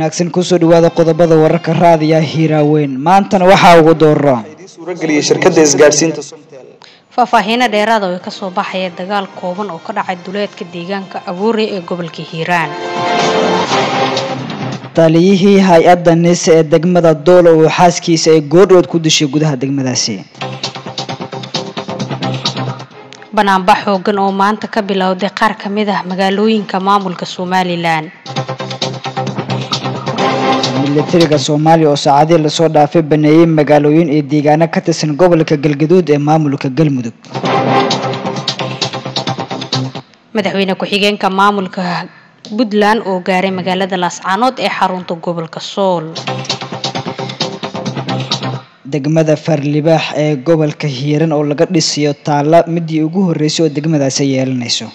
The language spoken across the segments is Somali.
wanaagsan kusoo dhawaada qodobada wararka raadiya hiiraaweyn maantana waxaa ugu dooro suurageliyay shirkadda isgaadhsiinta somtel faahfaahiino dheeraada oo ka soo baxaya dagaal kooban oo ka dhacay duleedka deegaanka abuure ee gobolka hiiraan taliyihii hay-adda nise ee degmada doolo oo xaaskiisa ay goordhood ku dishay gudaha degmadaasi banaanbax xoogan oo maanta ka bilowday qaar ka mid ah magaalooyinka maamulka somalilan milatariga soomaaliya oo saacadii lasoo dhaafay baneeyey magaalooyin iyo deegaano ka tirsan gobolka galgaduud ee maamulka galmudug madaxweyne ku-xigeenka maamulka puntland oo gaaray magaalada laascaanood ee xarunta gobolka sool degmada farlibaax ee gobolka hiiran oo laga dhisiyo taalla midii ugu horreysay oo degmadaasi yeelanayso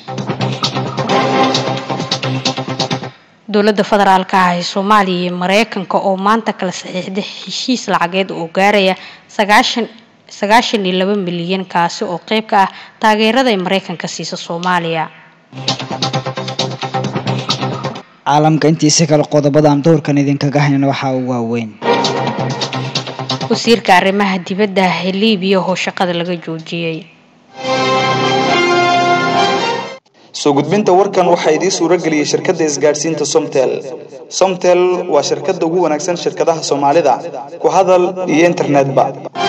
dowladda federaalka ah ee soomaaliya iyo mareykanka oo maanta kala saxiixday heshiis lacageed oo gaaraya sagaashan sagaashan iyo laba milyan kaasi oo qeyb ka ah taageerada ay mareykanka siisa soomaaliya caalamka intiisa kale qodobadan doorkan idinkaga haynan waxaa u waaweyn wasiirka arrimaha dibadda ah ee liibiya oo shaqada laga joojiyey soo gudbinta warkan waxaa idiin suurageliyay shirkadda isgaadhsiinta somtel somtel waa shirkadda ugu wanaagsan shirkadaha soomaalida ku hadal iyo internetba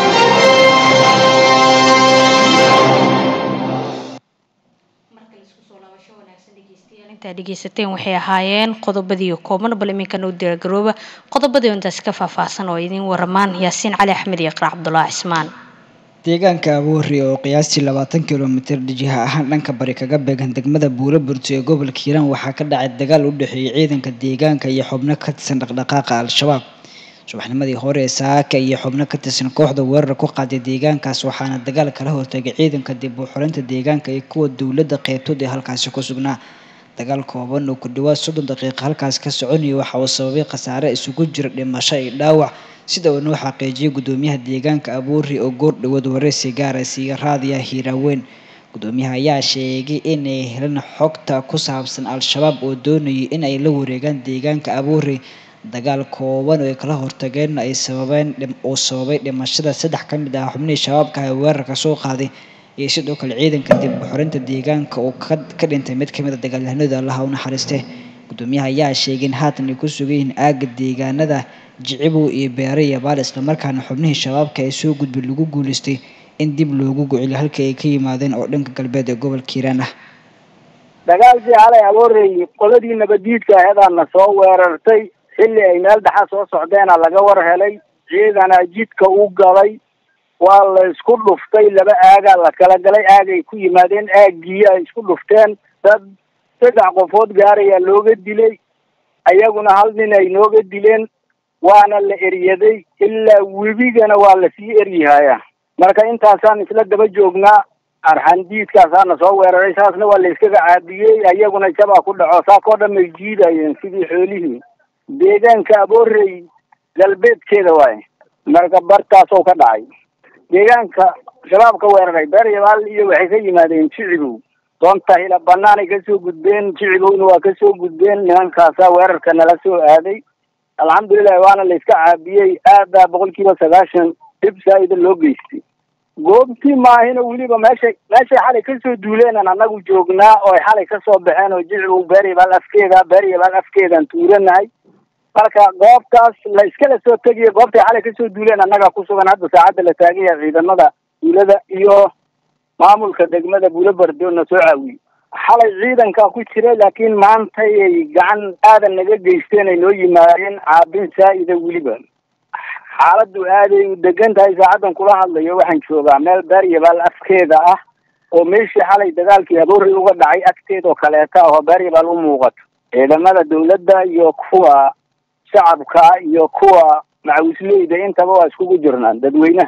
intaa dhegeysateen waxay ahaayeen qodobadii kooban bal iminkana u diyaargarooba qodobadii intaasi ka faahfaahsan oo idiin waramaan yaasiin cali axmed iyo qarac cabdulaahi cismaan deegaanka aboori oo qiyaastii labaatan kilomitir jiha ahaan dhanka bari kaga beegan degmada buuro burto ee gobolka hiiraan waxaa ka dhacay dagaal u dhexeeyay ciidanka deegaanka iyo xubno ka tirsan dhaqdhaqaaqa al-shabaab subaxnimadii hore ee saaka iyo xubno ka tirsan kooxda weerar ku qaaday deegaankaas waxaana dagaal kala hortagay ciidanka dib u xulinta deegaanka iyo kuwa dowladda qeybtood ee halkaasi ku sugnaa dagaal kooban oo ku dhawaad soddon daqiiqa halkaas ka soconaya waxa uu sababay khasaare isugu jira dhimasho iyo dhaawac sida uu noo xaqiijiyay gudoomiyaha deegaanka abuuri oo goor dhawood wareysi gaaraysiiya raadiya hiiraaweyn gudoomiyaha ayaa sheegay inay helan xogta ku saabsan al-shabaab oo doonayay in ay la wareegaan deegaanka abuuri dagaal kooban oo ay kala hortageen ay sababeen uu sababay dhimashada saddex ka mid ah xubnihii shabaabka ee weerarka soo qaaday iyo sidoo kale ciidanka dib u xorinta deegaanka oo ka dhintay mid kamid a dagaalyahanada allaha u naxariiste gudoomiyaha ayaa sheegay in haatan ay ku sugan yihiin aaga deegaanada jicibow iyo beere iyo baal islamarkaana xubnihii shabaabka ee soo gudbay lagu guuleystay in dib loogu goceliyo halkii ay ka yimaadeen oo dhanka galbeed ee gobolka hiiraan ah dagaalkii xalay abooreeyey qoladii nabadiidka aheedaana soo weerartay xilli ay meel dhaxa soo socdeena laga war helay ciidana jidka u galay waa la isku dhuftay laba aagaa la kala galay aagay ku yimaadeen aaggii ay isku dhufteen dad saddex qofood gaarayaa looga dilay ayaguna hal nin ay nooga dileen waana la eryaday ilaa webigana waa lasii eryihayaa marka intaasaan isla daba joognaa arxandiidkaasaana soo weeraray saasna waa la iskaga caabiyey ayaguna jabaa ku dhaco saakoo dhan may jiidayeen sidii xoolihii deegaanka aboorey galbeedkeeda waaye marka bartaasoo ka dhacay deegaanka shabaab ka weeraray beeryabaal iyo waxay ka yimaadeen jicibow doonta hila banaanay kasoo gudbeen jicibowna waa kasoo gudbeen nimankaasaa weerarka nala soo aaday alxamdulilahi waana la iska caabiyey aadaa boqol kiiba sagaashan dhib saa-ida loo geystay goobtii maahina weliba meeshay meeshay xalay kasoo duuleenan annagu joognaa oo ay xalay kasoo baxeen oo jicibow beeryabaal afkeeda beeryabaal afkeedaan tuuranahay marka goobtaas la iskala soo tegiya goobtay xalay kasoo duuleen annaga ku sugan hadda saacadda la taagaya ciidamada duulada iyo maamulka degmada buulobardo na soo caawiyey xalay ciidankaa ku jira laakiin maantay ay gacan aadan naga geysteen ay noo yimaadeen caabin saa-ida weliba xaaladdu aaday u degan tahay saacaddan kula hadlayo waxaan joogaa meel beeryabaal afkeeda ah oo meeshii xalay dagaalkii aboorey uga dhacay agteed oo kaleeta oo beeryabaal u muuqato ciidamada dawladda iyo kuwa shacabka iyo kuwa macawisleyda intaba waa iskugu jirnaan dadweynaha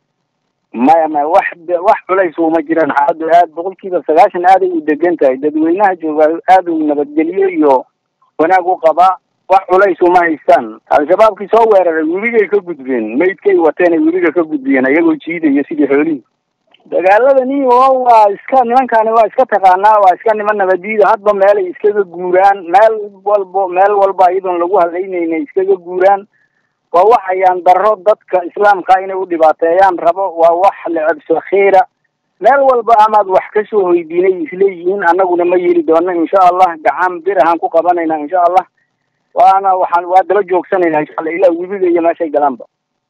maya maya wax wax culays uma jiraan xaaladdu aad boqol kiiba sagaashan aaday u degan tahay dadweynaha jooga aad u nabadgelyo iyo wanaag u qabaa wax culays uma haystaan al-shabaabkii soo weeraray webigay ka gudbeen maydkay wateen ay webiga ka gudbiyeen ayagoo jiidaya sidii xoolihii dagaalada niyo waa iska nimankani waa iska taqaanaa waa iska niman nabadiida hadba meelay iskaga guuraan meel walbo meel walba iyadoon lagu hadlaynayna iskaga guuraan waa wax ayaan daro dadka islaamka inay u dhibaateeyaan rabo waa wax lecebso khiira meel walba amaad wax kasoo hoydiinay isleeyihiin annaguna ma yeli doono insha allah gacan bir ahaan ku qabanayna insha allah waana waxaan waa daba joogsanayna insha allah ilaa webiga iyo meeshay galaanba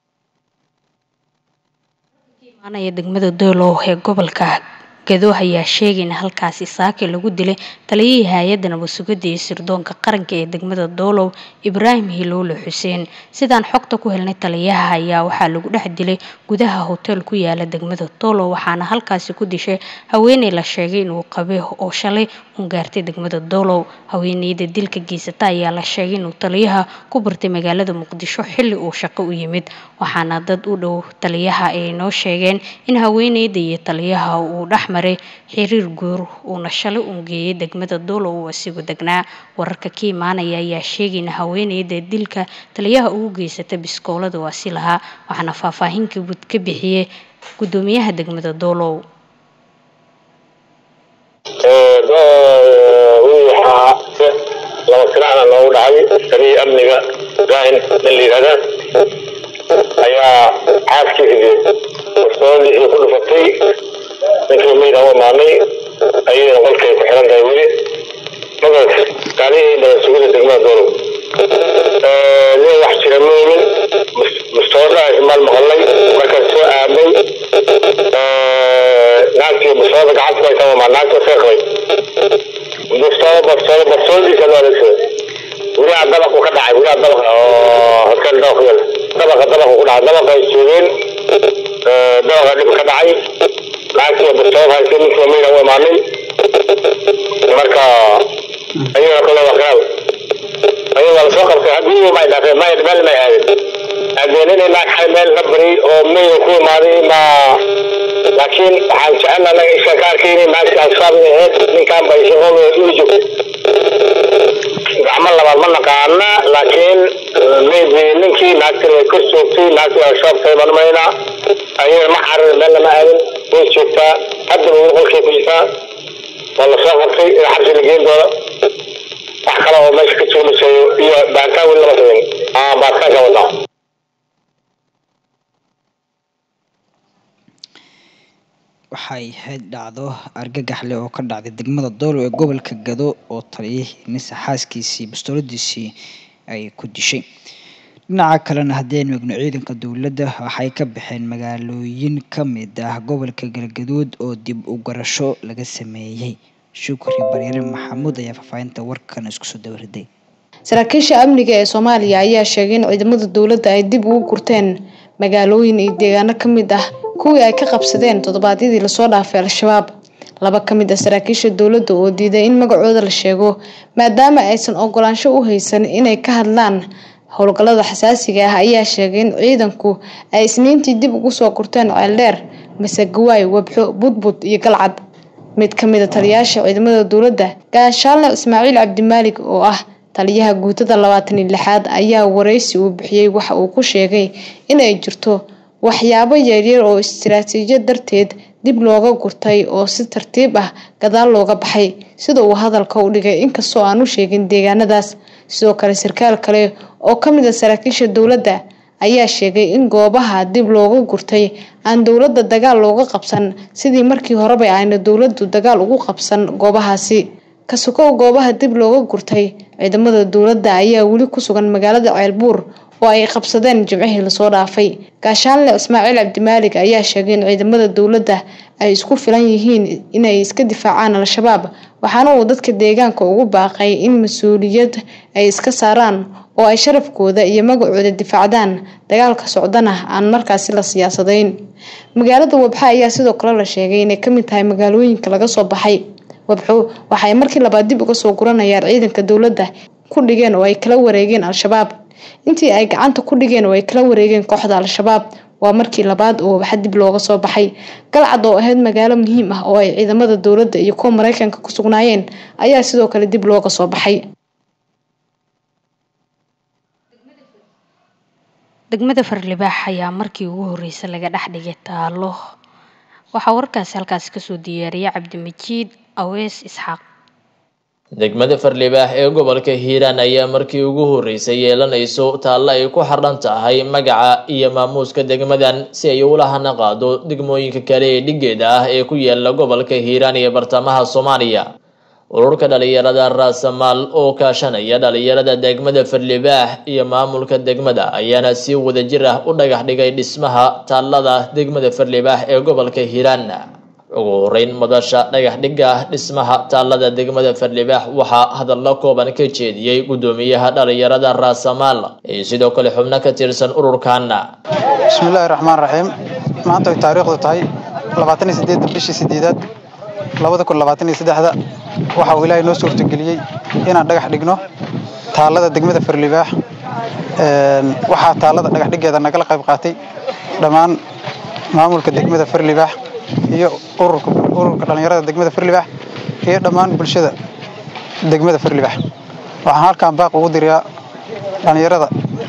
imaanaya degmada doolow ee gobolka gado ayaa sheegay in halkaasi saaki lagu dilay taliyihii hay-adda nabadsugidda iyo sirdoonka qaranka ee degmada doolow ibraahim hiloole xuseen sidaan xogta ku helnay taliyaha ayaa waxaa lagu dhex dilay gudaha hotel ku yaala degmada doolow waxaana halkaasi ku dishay haweeney la sheegay inuu qabe oo shalay uun gaartay degmada doolow haweeneyda dilka geysata ayaa la sheegay inuu taliyaha ku bartay magaalada muqdisho xilli uu shaqo u yimid waxaana dad u dhow taliyaha ay noo sheegeen in haweeneyda iyo taliyaha uu dhex maray xiriir guur uuna shalay uun geeyay degmada doolow uu asigu degnaa wararka ka imaanaya ayaa sheegay in haweeneyda dilka taliyaha ugu geysata biskoolada waasi lahaa waxaana faahfaahinka guud ka bixiyey gudoomiyaha degmada doolow waxaa laba silacna noogu dhacay taliya amniga ibraahim nin la yidhahda ayaa caaskiisii warsoodiisii ku dhufatay ninkii mayda u imaanay ayadana qolkay ku xiran tahay weli magaas kaalihii nabad sugida degmada doolow nin wax jira ma omin mustoodha ismaal maqalnay markaan soo aamay naagtii mustooda gacanta ku haysa ma naagta iska qabay mustooda barstooda barstoodiisa loo adeegsaday weliha dabaqu ka dhacay weliha dabaqa oo hotel dabaq yal dabaqa dabaqu ku dhacay dabaqa ay joogeen dabaqa dhib ka dhacay naagtii barstooda haysay ninkii mayda u imaanay marka ayagana kale waa qiraal ayaga waa lasoo qabtay haddii may dhaafeen may meel may aadin haddeen inay naagxay meel la bari oo mayda ku imaaday ma laakiin waxaan jecel anaga isha ka arkaynay naagtii al-shabaab inay ahayd ninkan bay shaqooda ula joogtay gacmo labaad ma naqaana laakiin maybe ninkii naagtii way kor joogtay naagtii al-shabaab tahay baan umaynaa ayada ma xarir meel lama aadin way joogtaa haddaba weli qolkay ku jirtaa waa lasoo qabtay in xabsi la geen doono wax kale oo meesha ka joognasayo iyo baaritaan weli lama sameyn aa baaritaanka wadaa waxay ahayd dhacdo argagax leh oo ka dhacday degmada doolow ee gobolka gado oo taliyihii mise xaaskiisii bastooladiisii ay ku dishay dhinaca kalena haddii aynu eegno ciidanka dowladda waxay ka baxeen magaalooyin ka mid ah gobolka galgaduud oo dib u garasho laga sameeyey shukri baryare maxamuud ayaa faahfaahinta warkan isku soo dawariday saraakiisha amniga ee soomaaliya ayaa sheegay in ciidamada dowladda ay dib ugu gurteen magaalooyin iyo deegaano ka mid ah kuwii ay ka qabsadeen toddobaadyadii lasoo dhaafay al-shabaab laba ka mid ah saraakiisha dowladda oo diiday in magacooda la sheego maadaama aysan ogolaansho u haysan inay ka hadlaan howlgallada xasaasiga ah ayaa sheegay in ciidanku ay isniintii dib ugu soo gurteen ceeldheer masegawaay wabxo budbud iyo galcad mid ka mid a taliyaasha ciidamada dowladda gaashaalne ismaaciil cabdimaalig oo ah taliyaha guutada labaatan iyo lixaad ayaa wareysi uu bixiyey waxa uu ku sheegay inay jirto waxyaabo yaryar oo istiraatiijiyad darteed dib looga gurtay oo si tartiib ah gadaal looga baxay sida uu hadalka u dhigay inkastoo aan u sheegin deegaanadaas sidoo kale sarkaal kale oo ka mid a saraakiisha dowladda ayaa sheegay in goobaha dib looga gurtay aan dowladda dagaal looga qabsan sidii markii horeba ayna dowladdu dagaal ugu qabsan goobahaasi kasukow goobaha dib looga gurtay ciidamada dowladda ayaa weli ku sugan magaalada ceelbuur oo ay qabsadeen jimcihii lasoo dhaafay gaashaanle ismaaciil cabdimaalig ayaa sheegay in ciidamada dowladda ay isku filan yihiin inay iska difaacaan al-shabaab waxaana uu dadka deegaanka ugu baaqay in mas-uuliyad ay iska saaraan oo ay sharafkooda iyo magacooda difaacdaan dagaalka socdana aan markaasi la siyaasadayn magaalada wabxa ayaa sidoo kale la sheegay inay kamid tahay magaalooyinka laga soo baxay wabxo waxay markii labaad dib uga soo guranayaan ciidanka dowladda ku dhigeen oo ay kala wareegeen al-shabaab intii ay gacanta ku dhigeen oo ay kala wareegeen kooxda al-shabaab waa markii labaad oo waxa dib looga soo baxay galcad oo ahayd magaalo muhiim ah oo ay ciidamada dowladda iyo kuwa mareykanka ku sugnaayeen ayaa sidoo kale dib looga soo baxay degmada farlibaax ayaa markii ugu horeysay laga dhex dhigay taalo waxaa warkaasi halkaasi kasoo diyaariyay cabdimajiid awees isxaaq degmada farlibaax ee gobolka hiiraan ayaa markii ugu horeysay yeelanayso taalle ay ku xardhan tahay magaca iyo maamuuska degmadan si ay ula hana qaado degmooyinka kale ee dhigeeda ah ee ku yaala gobolka hiiraan iyo bartamaha soomaaliya ururka dhalinyarada raasamaal oo kaashanaya dhalinyarada degmada farlibaax iyo maamulka degmada ayaana si wadajir ah u dhagax dhigay dhismaha taallada degmada farlibaax ee gobolka hiiraan ugu horeyn madasha dhagax dhigga dhismaha taallada degmada farlibaax waxaa hadallo kooban ka jeediyey guddoomiyaha dhalinyarada raasamaal iyo sidoo kale xubno ka tirsan ururkan bismillaahi raxmaan raxiim maanta ay taariikhdu tahay labaatan iyo sideedda bishii sideedaad labada kun labaatan iyo saddexda waxa uu ilaahay noo suurtageliyey inaan dhagax dhigno taallada degmada farlibaax waxaa taallada dhagax dhiggeeda nagala qayb qaatay dhammaan maamulka degmada farlibaax iyo ururka ururka dhalinyarada degmada farlibaax iyo dhammaan bulshada degmada farlibaax waxaan halkan baaq ugu dirayaa dhalinyarada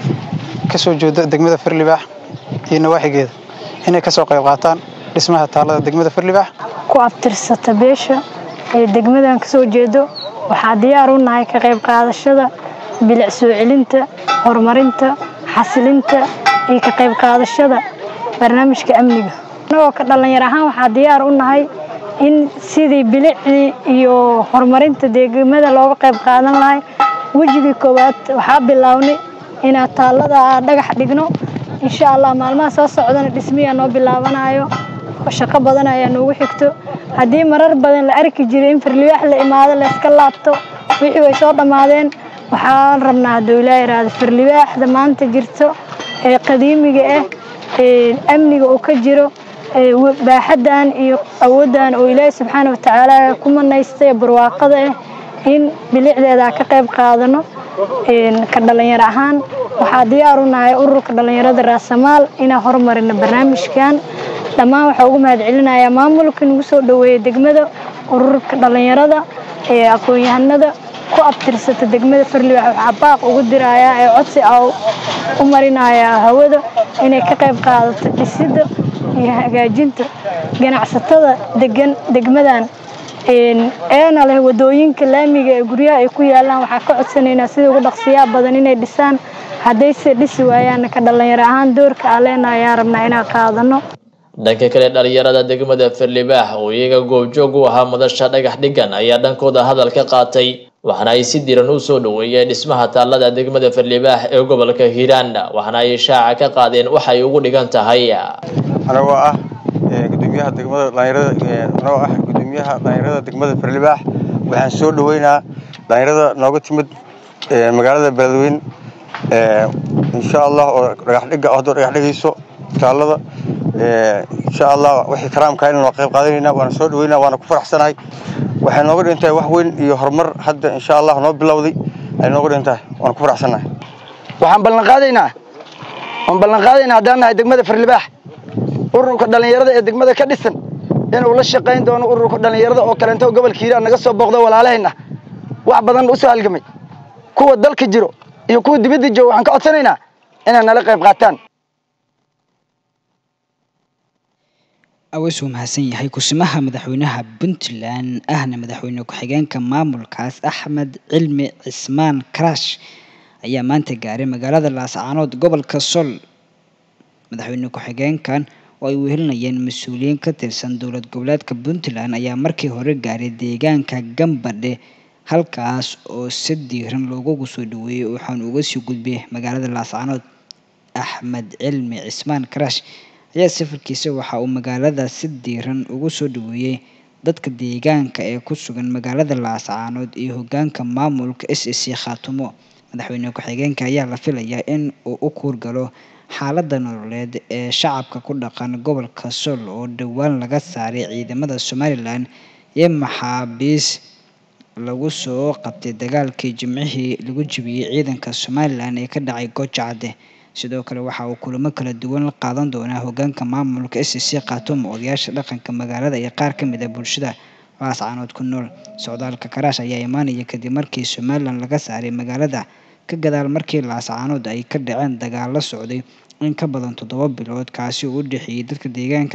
ka soo jeeda degmada farlibaax iyo nawaaxigeeda inay ka soo qayb qaataan dhismaha taallada degmada farlibaax ku abtirsata beesha ee degmadan ka soo jeedo waxaa diyaar u nahay ka qayb qaadashada bilic soo celinta horumarinta xasilinta iyo ka qayb qaadashada barnaamijka amniga annagoo ka dhallinyar ahaan waxaa diyaar u nahay in sidii bilicdii iyo horumarinta degmada looga qayb qaadan lahay wejigii koowaad waxaa bilownay inaan taallada dhagax dhigno insha allah maalmaha soo socdana dhismiyaa noo bilaabanayo shaqo badan ayaa noogu xigto haddii marar badan la arki jiray in farlibaax la imaado layska laabto wixii way soo dhammaadeen waxaan rabnaa hadduu ilaa yidhaahdo farlibaaxda maanta jirto ee qadiimiga ah ee amniga uu ka jiro baaxaddan iyo awooddan oo ilaahi subxaana watacaala ku manaystay barwaaqada ah in bilicdeeda ka qayb qaadano ka dhalinyar ahaan waxaa diyaar u nahay ururka dhalinyarada raasamaal inaan horumarino barnaamijkan dhammaan waxaa ugu mahad celinayaa maamulka nagu soo dhoweeya degmada ururka dhalinyarada ee aqoon-yahanada ku abtirsata degmada farlibaax waxaa baaq ugu dirayaa ee codsi a u marinayaa hawada inay ka qayb qaadato dhisidda iyo hagaajinta ganacsatada degan degmadan eena leh wadooyinka laamiga ee guryaha ay ku yaalaan waxaa ka codsanaynaa sida ugu dhaqsiyaa badan inay dhisaan haddayse dhisi waayaan ka dhalinyaro ahaan doorka aan leenahay ayaan rabnaa inaan qaadano dhanka kale dhalinyarada degmada farlibaax oo iyaga goobjoog u ahaa madasha dhagax dhigan ayaa dhankooda hadal ka qaatay waxaana ay si diran u soo dhoweeyeen dhismaha taallada degmada farlibaax ee gobolka hiiraan waxaana ay shaaca ka qaadeen waxay ugu dhigan tahay anagoo ah gudoomiyaha degmada dhalinyarada anagoo ah gudoomiyaha dhalinyarada degmada farlibaax waxaan soo dhoweynaa dhalinyarada nooga timid magaalada beledweyne insha allah oo dhagax dhiga haddoo dhagax dhigayso taallada insha allah wixii karaamka inaan qayb qaadanayna waana soo dhaweynaa waana ku faraxsanahay waxay nooga dhigan tahay wax weyn iyo horumar hadda insha allah noo bilowday ay nooga dhigan tahay waana ku faraxsanahay waxaan ballan qaadaynaa waan ballan qaadaynaa haddaan nahay degmada farlibaax ururka dhallinyarada ee degmada ka dhisan inuu la shaqayn doono ururka dhallinyarada oo kaleento gobolka hiiraan naga soo booqdo walaalahayna wax badan u soo halgamay kuwa dalka jiro iyo kuwa dibadda jooga waxaan ka codsanaynaa inay nala qayb qaataan awees uu mahadsan yahay kusimaha madaxweynaha puntland ahna madaxweyne ku-xigeenka maamulkaas axmed cilmi cismaan karash ayaa maanta gaaray magaalada laascaanood gobolka sol madaxweyne ku-xigeenkan oo ay wehelinayeen mas-uuliyiin ka tirsan dowlad goboleedka puntland ayaa markii hore gaaray deegaanka gambadhe halkaas oo si diiran loogugu soo dhaweeyey waxaan uga sii gudbay magaalada laascaanood axmed cilmi cismaan karash ayaa safarkiisa waxa uu magaalada si diiran ugu soo dhaweeyey dadka deegaanka ee ku sugan magaalada laascaanood iyo hogaanka maamulka s c khaatumo madaxweyne ku-xigeenka ayaa la filayaa in uu u kuurgalo xaaladda nololeed ee shacabka ku dhaqan gobolka sol oo dhowaan laga saaray ciidamada somalilan iyo maxaabiis lagu soo qabtay dagaalkii jimcihii lagu jibiyey ciidanka somalilan ee ka dhacay goojacadde sidoo kale waxa uu kulamo kala duwan la qaadan doonaa hogaanka maamulka s c khaatumo odayaasha dhaqanka magaalada iyo qaar ka mid a bulshada laascaanood ku nool socdaalka karaash ayaa imaanaya kadib markii somalilan laga saaray magaalada ka gadaal markii laascaanood ay ka dhaceen dagaal la socday in ka badan toddoba bilood kaasi oo u dhexeeyey dadka deegaanka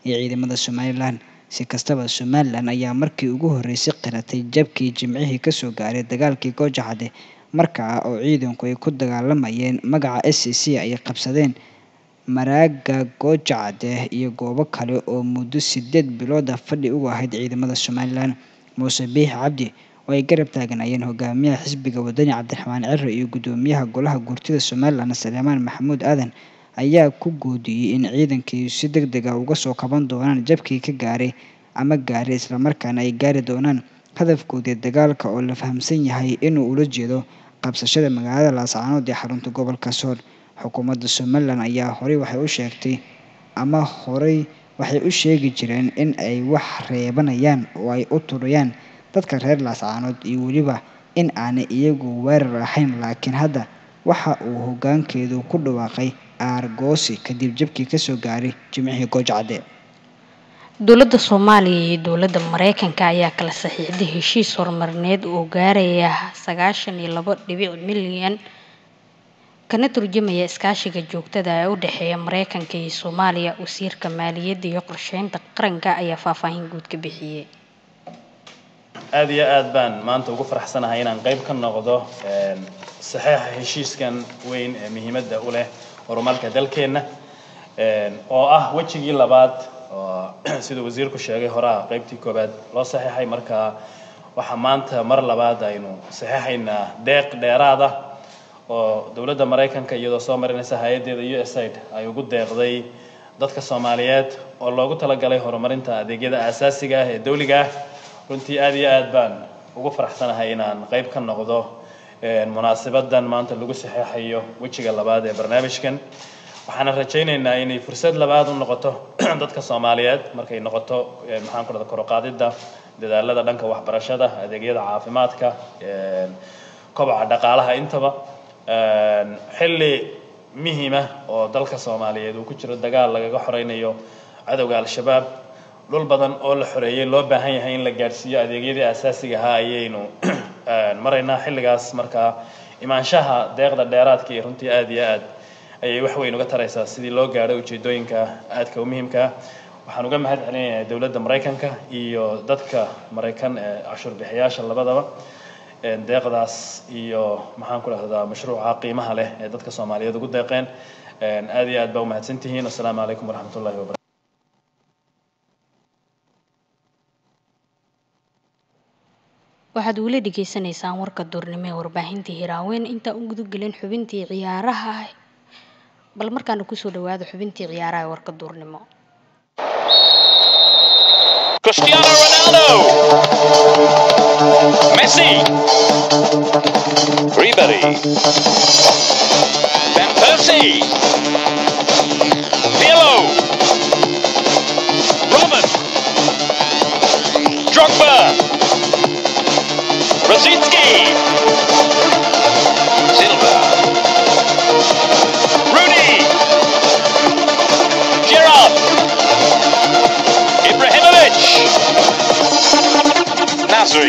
iyo ciidamada somalilan si kastaba somalilan ayaa markii ugu horreysay qiratay jabkii jimcihii kasoo gaaray dagaalkii goojacade markaa oo ciidanku ay ku dagaalamayeen magaca s c c ay qabsadeen maraaga goojacade iyo goobo kale oo muddo sideed bilooda fadhi ugu ahayd ciidamada somalilan muuse biix cabdi oo ay garab taaganayeen hogaamiyaha xisbiga wadani cabdiraxmaan ciro iyo guddoomiyaha golaha guurtida somalilan saleemaan maxamuud aadan ayaa ku goodiyey in ciidankii si deg deg a uga soo kaban doonaan jabkii ka gaaray ama gaaray islamarkaana ay gaari doonaan hadafkoodii dagaalka oo la fahamsan yahay inuu ula jeedo qabsashada magaalada laascaanood ee xarunta gobolka sool xukuumadda somalilan ayaa horey waxay u sheegtay ama horey waxay u sheegi jireen in ay wax reebanayaan oo ay u turayaan dadka reer laascaanood iyo weliba in aanay iyagu weerar ahayn laakiin hadda waxa uu hoggaankeedu ku dhawaaqay aargoosi kadib jabkii kasoo gaaray jimcihii goojacade dowladda soomaaliya iyo dowladda mareykanka ayaa kala saxiixday heshiis horumarineed oo gaaraya sagaashan iyo labo dhibic milyan kana turjamaya iskaashiga joogtada ee u dhexeeya mareykanka iyo soomaaliya wasiirka maaliyadda iyo qorsheynta qaranka ayaa faahfaahin guud ka bixiyey aada iyo aad baan maanta ugu faraxsanahay inaan qayb ka noqdo saxeixa heshiiskan weyn ee muhiimadda u leh horumarka dalkeenna oo ah wejigii labaad oo siduu wasiirku sheegay horaa qaybtii koowaad loo saxeixay marka waxaa maanta mar labaad aynu saxeixaynaa deeq dheeraad ah oo dowladda maraykanka iyadoo soo marinaysa hay-addeeda u s aid ay ugu deeqday dadka soomaaliyeed oo loogu talagalay horumarinta adeegyada aasaasiga ah ee dawliga ah runtii aada iyo aad baan ugu faraxsanahay inaan qayb ka noqdo munaasabadan maanta lagu saxeexayo wejiga labaad ee barnaamijkan waxaana rajaynaynaa inay fursad labaad u noqoto dadka soomaaliyeed markay noqoto maxaan ku dhahda koroqaadida dadaalada dhanka waxbarashada adeegyada caafimaadka kobaca dhaqaalaha intaba xilli muhiima oo dalka soomaaliyeed uu ku jiro dagaal lagaga xoreynayo cadowga al-shabaab dhul badan oo la xoreeyay loo baahan yahay in la gaadhsiiyo adeegyadii asaasiga ahaa ayaynu maraynaa xilligaas markaa imaanshaha deeqda dheeraadka iyo runtii aada iyo aad ayay wax weyn uga taraysaa sidii loo gaadho ujeedooyinka aadka u muhiimka ah waxaan uga mahad celinayaa dowladda maraykanka iyo dadka maraykan ee cashuur bixiyaasha labadaba deeqdaas iyo maxaan ku dhahdaa mashruuca qiimaha leh ee dadka soomaaliyeed ugu deeqeen aada iyo aad baa umahadsan tihiin assalaamu calaykum waraxmat ullahi wabarakatu waxaad weli dhegeysaneysaan warka duurnimo ee warbaahintii hiraaweyn intaan u gudagelin xubintii ciyaaraha bal markaana kusoo dhawaada xubintii ciyaaraha ee warka duurnimo Cristiano Ronaldo. Messi. Ribery. Van Persie. Pirlo. Robin. Drogba. Rosicki. Silva. Rooney. Gerrard. Ibrahimovic. Nasri.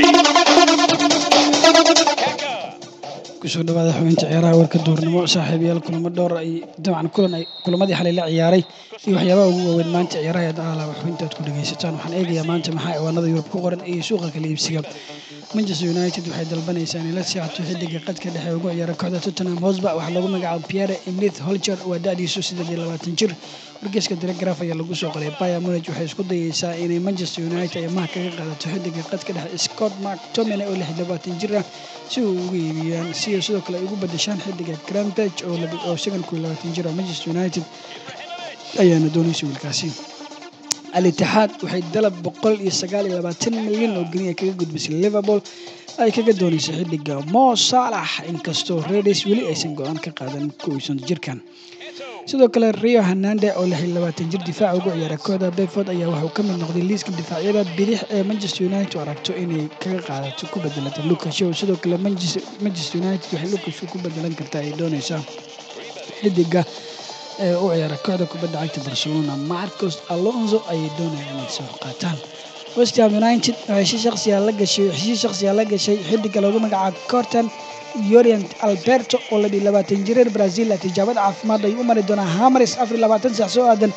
kusoo dhawaada xubinta ciyaaraha warka duurnimo saaxiibayaal kulamo dhowr ay dabcan kulan ay kulamadii xalay la ciyaaray iyo waxyaabaha ugu waaweyn maanta ciyaaraha ee alaaba xubinta aad ku dhagaysataan waxaan eegayaa maanta maxaa ciwaanada yurub ku qoran iyo suuqa kala iibsiga manchester united waxay dalbanaysaa inay la seexato xiddiga qadka dhexe ugu ciyaara kooxda tottenham hosba waxaa lagu magacaabo pierre emlith holcher waa da-diisu siddeed iyo labaatan jir wargeyska telegraf ayaa lagu soo qoray Bayern Munich waxay isku dayeysaa inay Manchester United ay maha kaga qaadato xiddiga qadka dhexe Scott McTominay oo lix iyo labaatan jir ah si uu ugu iibiyaan si ay sidoo kale ay ugu bedeshaan xiddiga Gravenberch oo laba oo isagan ku labaatan jir ah Manchester United ayaana doonaysa wiilkaasi al-Ittixaad waxay dalab boqol iyo sagaal iyo labaatan milyan oo geni kaga gudbisay Liverpool ay kaga doonaysa xiddiga Mo Salah inkastoo Reds weli aysan go-aan ka qaadan kuwiisan jirkan sidoo kale rio hanande oo lix iyo labaatan jir difaaca ugu ciyaara kooxda bedford ayaa waxuu ka mid noqday liiska difaacyada bidix ee manchester united oo aragto inay kaga qaadato ku bedelata lucas show sidoo kale manchester united waxay lucas ku bedelan kartaa ay doonaysaa xidiga ee u ciyaara kooxda kubadda cagta barcelona marcos alonso ayay doonayaan inay soo qaataan west ham united waxay si shaqsiya la gashay si shaqsiya la gashay xidiga lagu magacaabo corton yorient alberto oo la labaatan jireer brazil tijaabada caafimaad ay u mari doonaa hamaris afar labaatan saac soo aadan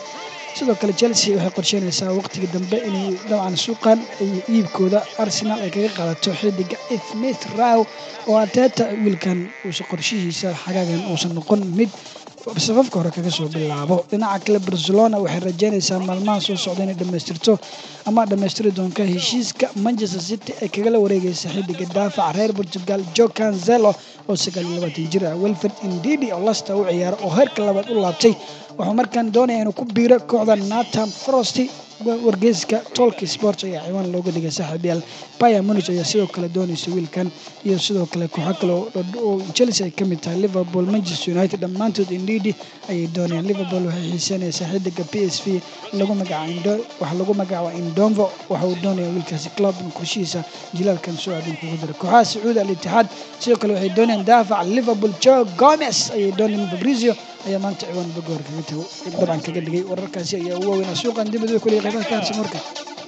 sidoo kale chelsea waxay qorsheynaysaa waqtiga dambe inay dabcan suuqan iyo iibkooda arsenal ay kaga qaadato xidiga smith row oo ateeta wiilkan uusan qorshihiisa xagaagan uusan noqon mid safafka hore kaga soo bilaabo dhinaca kale barcelona waxay rajeynaysaa maalmaha soo socda inay dhammaystirto ama dhammaystiri doonto heshiiska manchester city ay kagala wareegaysa xidiga daafac reer portugal jo cancelo oo sagaal iyo labaatan jir ah welford indidi oo lasta u ciyaara oo heerka labaad u laabtay wuxuu markaan doonaya inuu ku biiro kooxda natam frost wargeyska tolk sports ayaa ciwaan looga dhigay saaxiibyaal baya munich ayaa sidoo kale doonaysa wiilkan iyo sidoo kale kooxo kale oo chelsea ay ka mid tahay liverpool manchester united dhammaantood indidi ayay doonayaan liverpool waxay xiiseynaysaa xidiga p s v lagu magaca waxa lagu magacaaba indomvo waxa uu doonaya wiilkaasi club in qorshihiisa jilaalkan soo aadan kugu dira kooxaha sacuudi al itixaad sidoo kale waxay doonayaan daafac liverpool joe gomez ayay doonayaan fabrizio ayaa maanta ciwaan bagoor kaga tago dabcan kaga dhigay wararkaasi ayaa ugu waaweynaa suuqan dibadda kuley qaybaha ka harsan warka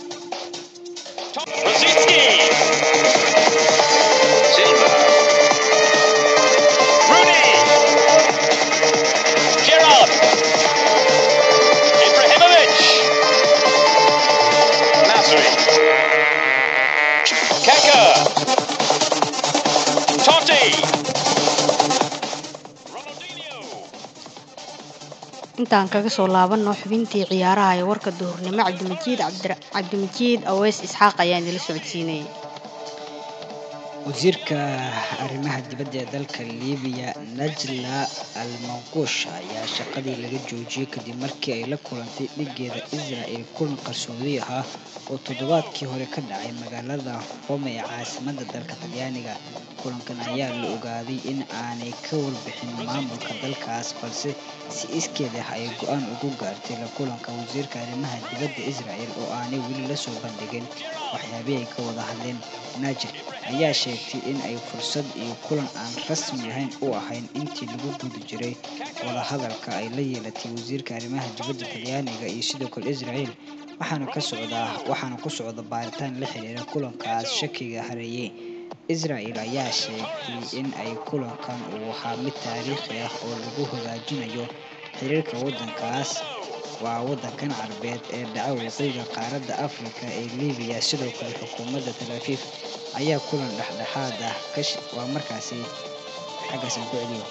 Rosicki. Silva. Rooney. Gerrard. Ibrahimovic. Nasri. Kaka. Totti. intaan kaga soo laabanno xubintii ciyaaraha ee warka duhurnimo cabdimajiid cabdimajiid aweys isxaaq ayaa idinla socodsiinayay wasiirka arrimaha dibadda ee dalka libiya najla almanquush ayaa shaqadii laga joojiyey kadib markii ay la kulantay dhigeeda israel kulan qarsoodi ahaa oo toddobaadkii hore ka dhacay magaalada rome ee caasimadda dalka talyaaniga kulankan ayaa la ogaaday in aanay ka warbixin maamulka dalkaas balse si iskeed ah ay go-aan ugu gaartay la kulanka wasiirka arrimaha dibadda israel oo aanay weli lasoo bandhigin waxyaabih ay ka wada hadleen naajir ayaa sheegtay in ay fursad iyo kulan aan rasmi ahayn u ahayn intii lagu guda jiray wadahadalka ay la yeelatay wasiirka arrimaha dibadda talyaaniga iyo sidoo kale israel waxaana ka socdaa waxaana ku socda baaritaan la xiriira kulankaas shakiga hareeyey israel ayaa sheegtay in ay kulankan uu ahaa mid taariikhi ah oo lagu hagaajinayo xiriirka waddankaas waa waddankan carbeed ee dhaca waqooyiga qaaradda afrika ee libiya sidoo kale xukuumadda talaafiif ayaa kulan dhexdhexaad ah kash waa markaasi xaggaasaan ku celiyo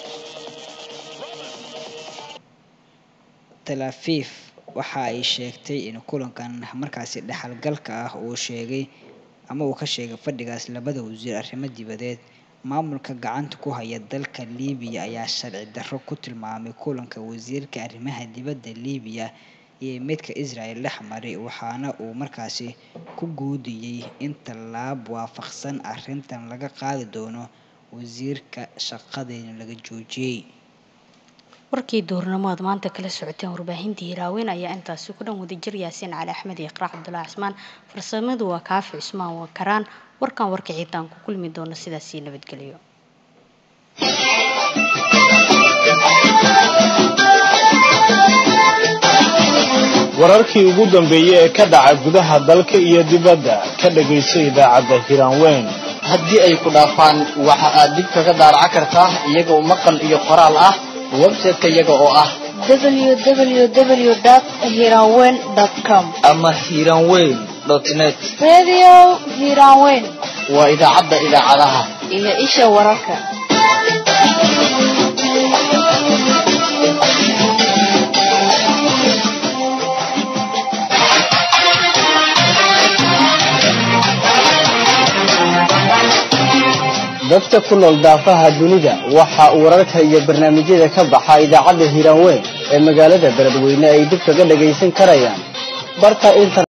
talaafiif waxa ay sheegtay in kulankan markaasi dhexalgalka ah uu sheegay ama uu ka sheegay fadhigaas labada wasiir arrimo dibadeed maamulka gacanta ku haya dalka libiya ayaa sharci darro ku tilmaamay kulanka wasiirka arrimaha dibadda libiya iyo midka israel dhex maray waxaana uu markaasi ku guudiyey in tallaab waafaqsan arrintan laga qaadi doono wasiirka shaqadeena laga joojiyey warkii duurnimo aad maanta kala socoteen warbaahintii hiraaweyn ayaa intaasi ku dhan wadajir yaasiin cali axmed iyo iqraac cabdulaahi cismaan farsamadu waa kaafi cusmaan waa karaan warkan warka ciidaan ku kulmi doona sidaasii nabadgelyo wararkii ugu dambeeyey ee ka dhaca gudaha dalka iyo dibadda ka dhagayso idaacadda hiraanweyn haddii ay ku dhaafaan waxa aad dib kaga daaraca kartaa iyagoo maqal iyo qoraal ah website-ka iyaga oo ah www.hiranweyn.com ama hiranweyn net Radio Hiranweyn waa idaacadda idaacadaha iyo isha wararka. dadka ku nool daafaha dunida waxa uu wararka iyo barnaamijyada ka baxa idaacadda hiiraanweyn ee magaalada beledweyne ay dib kaga dhagaysan karayaan barka inter